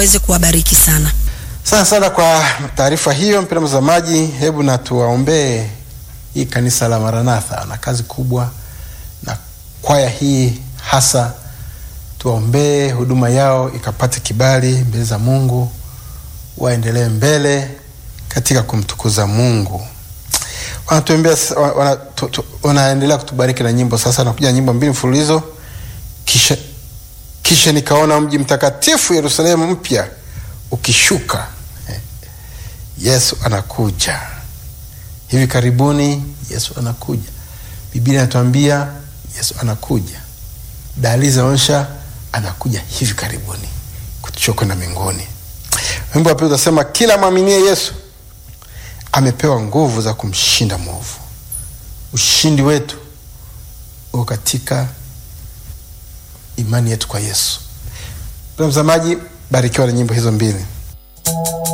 aweze kuwabariki sana. Sana sana kwa taarifa hiyo, mpendwa mtazamaji, hebu na tuwaombee hii kanisa la Maranatha na kazi kubwa na kwaya hii hasa, tuwaombee huduma yao ikapate kibali mbele za Mungu, waendelee mbele katika kumtukuza Mungu. Wanatuombea, wana, tu, tu, wanaendelea kutubariki na nyimbo. Sasa nakuja nyimbo mbili mfululizo, kisha kisha nikaona mji mtakatifu Yerusalemu mpya ukishuka. Yesu anakuja hivi karibuni. Yesu anakuja, Biblia inatuambia Yesu anakuja, dalili zinaonyesha anakuja hivi karibuni kutuchukua kwenda mbinguni. Wimbo wa pili utasema, kila mwaminie Yesu amepewa nguvu za kumshinda mwovu. Ushindi wetu uko katika imani yetu kwa Yesu. Mtazamaji, barikiwa na nyimbo hizo mbili.